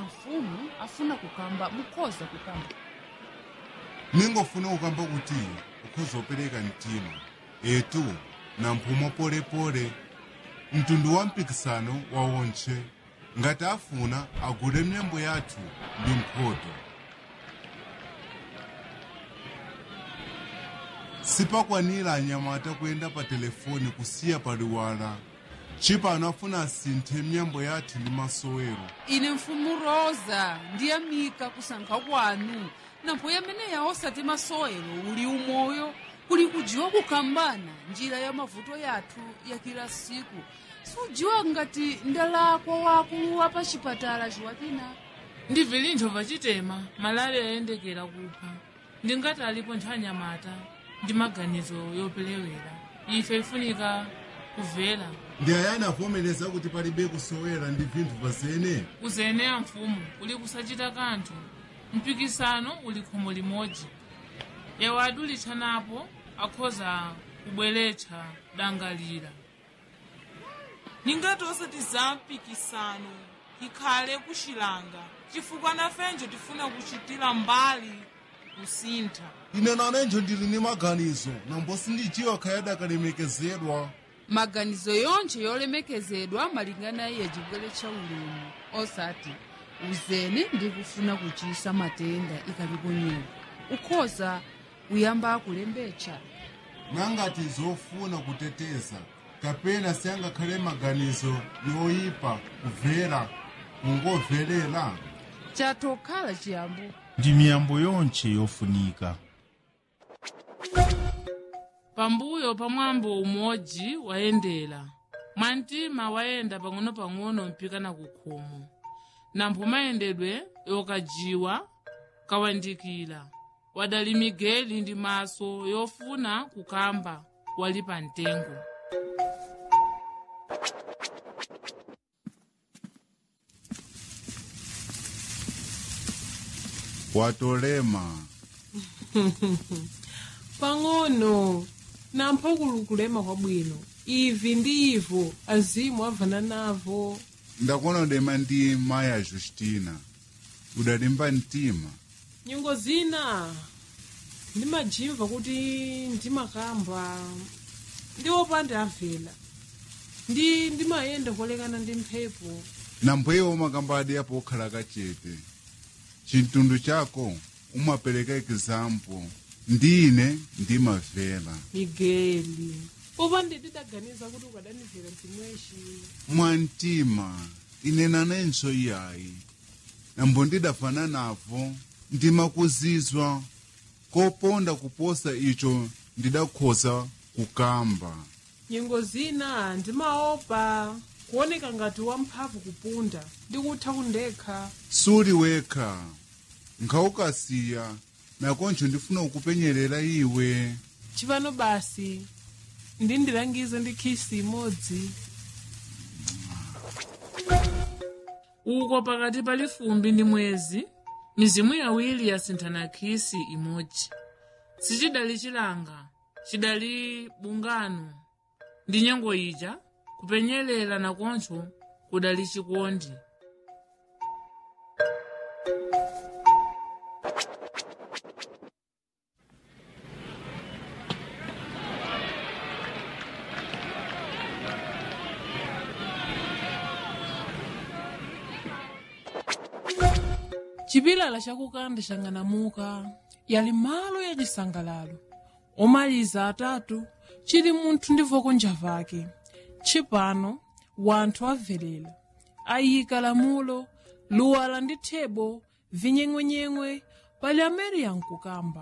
mfumu afuna kukamba mukhoza kukamba ningofuna kukamba kuti ukhoza opereka mtima etu na mphumo polepole mtundu wa mpikisano wawontche ngati afuna agule myambo yathu ndi mphoto sipakwanira anyamata kuyenda pa telefoni kusiya paliwala chipano afuna asinthe myambo yathu ndi masowero ine mfumu rosa ndiyamika kusankha kwanu nampho yameneya osati masowero uli umoyo kuli kujiwa kukambana njira ya mavuto yathu ya kila siku sujiwa ngati ndalakwa wakulu wa pa chipatala chiwatina ndi vilintho pachitema malale ayendekera kupha ndingati alipo nthanyamata ndi maganizo yopelewera ife ifunika kuvela ndi ayani avomereza kuti palibe kusowera ndi vinthu pazene kuzeneya mfumu uli kusachita kanthu mpikisano uli khomo limodzi yawo adulitsanapo akhoza kubweretsa dangalira ningati osati za mpikisano ikhale kuxilanga chifukwa nafenjo tifuna kuchitira mbali kusintha ine nanenjo ndili ni maganizo nambo sindijiwa khayadi akalemekezedwa maganizo yonse yolemekezedwa malingana iye chibwere cha ulemu osati uzene ndi kufuna kuchisa matenda ikalipo nyewa ukhoza kuyamba kulembetsa nangati zofuna kuteteza kapena siyangakhale maganizo yoyipa kuvera kungovelela chatokhala chiyambo ndi miyambo yonse yofunika pambuyo pa mwambo umodzi wayendera mwantima wayenda pang'ono-pang'ono mpikana ku khomo nampho mayendedwe yokajiwa kawandikira wadali migeli ndi maso yofuna kukamba wali pa mtengo watolema pang'ono nampho kulukulema kwabwino ivi ndi ivo azimu avana navo ndakuona udema ndi maya justina udalimba mtima nyungo zina ndimajimva kuti ndimakamba ndi opanda avela ndi ndimayenda kolekana ndi mphepo nampweyo umakambadi apo okhala kachete chintundu chako umapereka example ndine ndimavela migeli popanda ndidaganiza kuti ukadanivera mtimweshi mwantima ine nanenso iyayi nambo ndidafana navo ndimakuzizwa koponda kuposa icho ndidakhoza kukamba nyingo zina ndimaopa kuoneka ngati wamphamvu kupunda ndikutha kundekha suli wekha nkhawukasiya nakoncho ndifuna kukupenyerera iwe chipano basi ndindilangize ndi khisi imodzi uko pakati pali fumbi ndi mwezi mizimu yawiri yasinthana khisi imodzi sichidali chilanga chidali bungano ndi nyengo ija kupenyerera nakoncho kudali chikondi chipilala chakukanda chang'anamuka yali malo ya chisangalalo omaliza atatu chili munthu ndi voko njavake tshipano wanthu avelera ayika lamulo luwala ndi thebo vinyeng'wenyeng'we pali amene yankukamba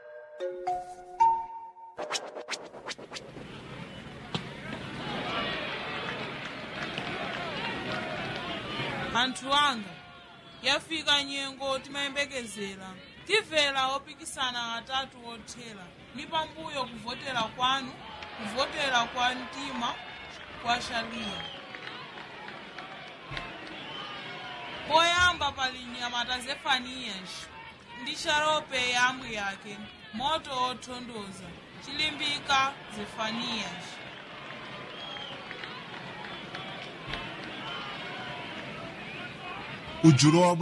anthu anga yafika nyengo timayembekezera timvera opikisana atatu othera ni pambuyo kuvotera kwanu kuvotera kwa mtima kwa shaliya poyamba pali nyamata zefaniyas ndi sharope yamwi yake moto othondoza chilimbika zefaniyas ujulo wa